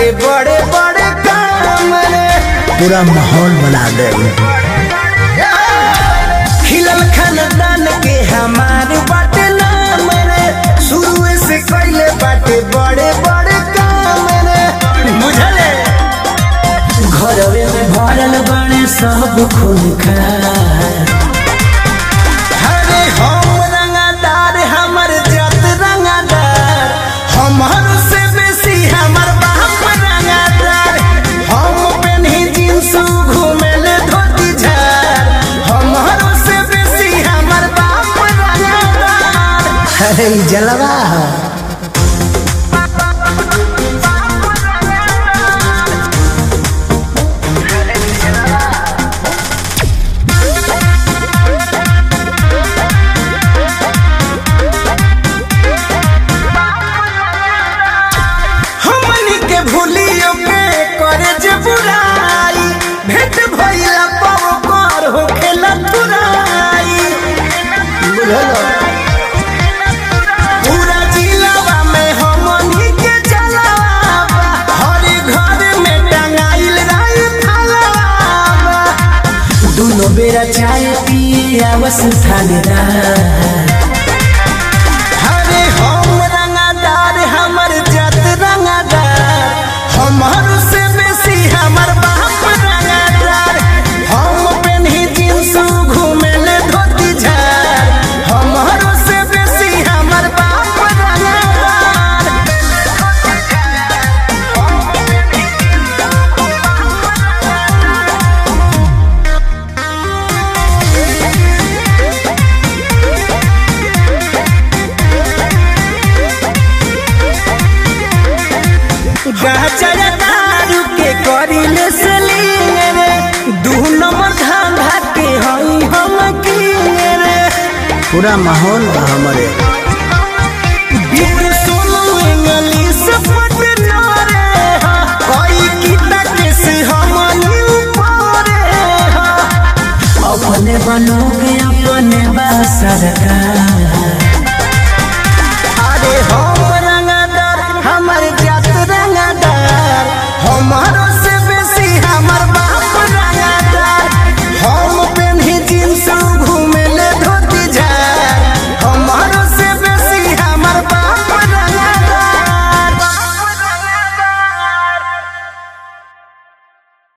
बाटे बड़े बड़े काम रे पूरा माहौल बना दे खिलल खानदान के हमार बाटे नाम रे शुरू से कैले बाटे बड़े बड़े काम रे बुझले घरवे में भरल बने सब खून खार अरे हम रंगादार हमर जात रंगादार हमर से बेसी हमर बाप रंगादार हम पेन्ही जींस घूमेले धोती झार हमर से बेसी हमर बाप रंगादार अरे ई जलवा है। हमनी के भूलियो के करे जे बुराई भेंट भइला पाव कर होखेला तुराई पूरा जिलावा में हमनी के जलावा हर घर में टंगाइल रही फलावा दोनों बेरा चाय पिए आवस थानेदार अरे हम रंगादार हमर जात रंगादार हमर से बेसी हमर बाप रंगादार हम पेन्ही जींस घूमेले धोती झार हमर से बेसी हमर बाप रंगादार गाजर दारू के करिले सेलिंग रे दू नंबर धंधा के हई हम किंग रे पूरा माहौल बा हमारे